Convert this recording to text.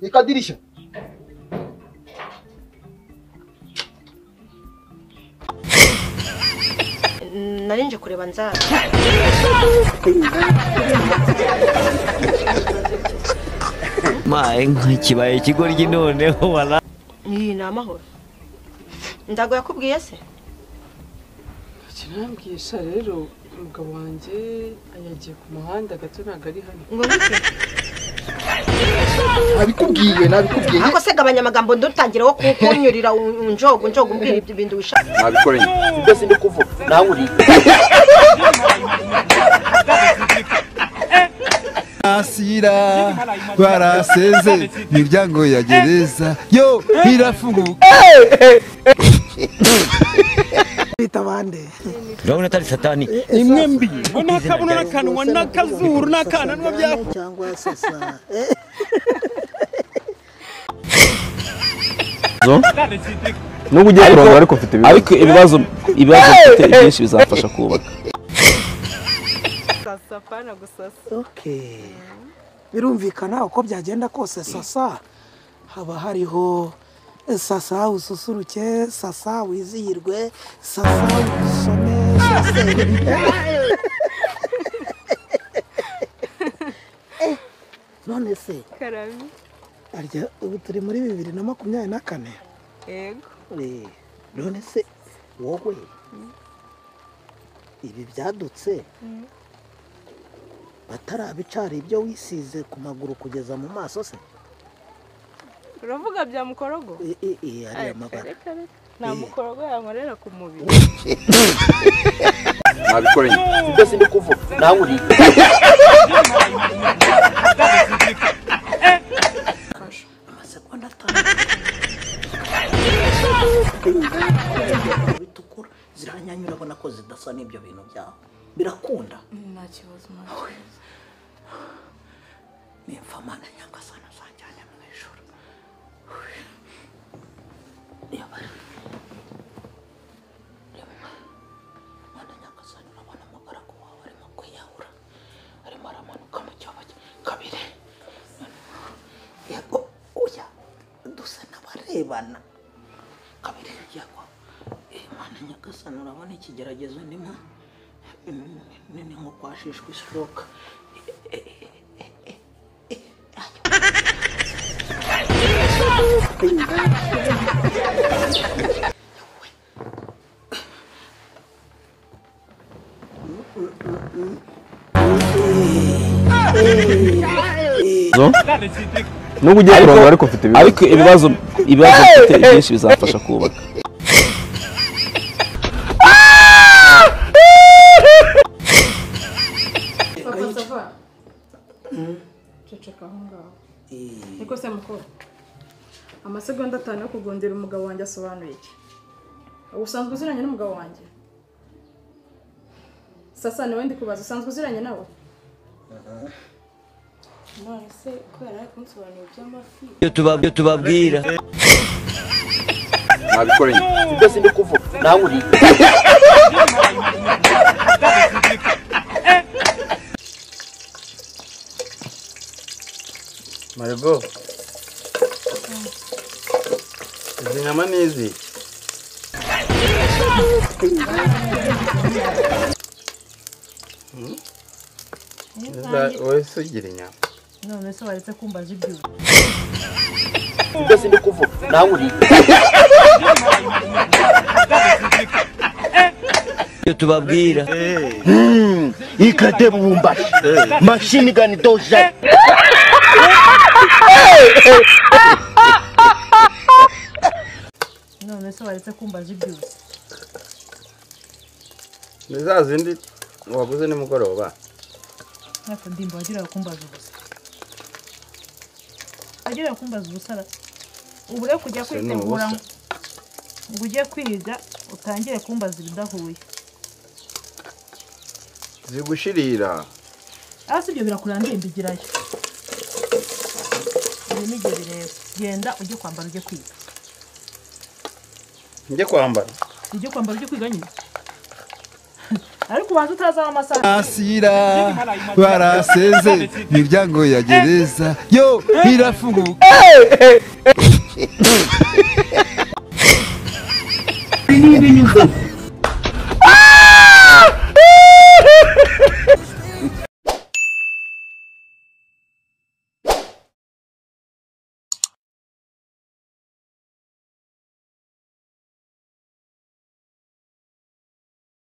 Ikadirisha. nari nje kureba nzara maye nka kibaye ikigoryi noneho wala iyi ni amahoro ndago yakubwiye se kirambwisha rero umugabo wanjye yagiye ku muhanda gato ntabwo ari hano ngo ngike Nabikubwiye, nabikubwiye. ako se gabanya amagambo ndutangira wo kukunyurira u- unjogo unjogo umbwira ibyo bintu wishaka Nabikora nyine. Ibyo sindi kuvuga. Nawe uri. Asira baraseze imiryango ya gereza yo irafunguka urabona atari satani imwe mbi ngo nta kabuno n'akanwa n'akazuru n'akananwa byakuwe cyangwa sasa nubwo ugiye kurongora ariko ufite ibibazo ariko ibibazo ibibazo ufite byinshi bizafasha kubaka okay birumvikana uko byagenda kose sasa haba hariho sasa ususuruke sasa wizihirwe sasa usome sase Eh, none se karami arya ubu turi muri bibiri na makumyabiri na kane yego Eh, none se wowe ibi byadutse batarabicara ibyo wisize ku maguru kugeza mu maso se uravuga bya mukorogo Eh, eh, eh, ariya mabara reka reka nta mukorogo yankorera ku mubiri Nabikora nyine. Ibyo sindi kuvuga. Nawe uri. amasegonda atanu bitukura ziranyanyura ubona ko zidasa n'ibyo bintu byawe birakunda nta kibazo nta kibazo ni imfamana nyagasana zanjyane mu ijoro reba reba mwana nyagasana urabona umugaragu wawe arimo kwiyahura arimo aramanuka mu cyobo cye kabiri yego uya dusa n'abarebana kabiri yego Eh, mwana nyagasana urabona ikigeragezo ndimo ni ni nko kwashishwa ishoka nubwo ugiye kurongora ariko ufite ibibazo ariko ibibazo ibibazo ufite byinshi bizafasha kubaka papa ceceka aho ngaho niko se mukora amasegonda atanu yo kugondera umugabo wanjye asobanuye iki usanzwe uziranye n'umugabo wanjye sasa niwe ndi kubaza usanzwe uziranye nawe none se kubera ari kunsobanurira iby'amafi iyo tuba- iyo tubabwira Nabikora nyine. Ibyo sindi kuvuga. Nawe uri. maribo izi nyama ni izi wowe se ugira inyama none se waretse kumbaza ibyo Ibyo sindi kuvuga. Nawe uri. iyo tubabwira ikate bubumbashi mashini gani doja none se waretse kumbaza ibyo ni za zindi waguze nimugoroba ntako ndimba wagiraga kumbaza ubusa wagiraga kumbaza ubusa ra ubu rero kujya Ubusa ni kwitegura ubusa. ngo ujye kwiga utangire kumbaza ibidahuye zigushirira aho si ibyo birakurangira mbigirayo ibi ni ibyo bireba genda ujye kwambara ujye kwiga njye kwambara ujye kwambara ujye kwiga nyine ariko ubanza utazaho amasaha Asira baraseze imiryango ya gereza yo irafunguka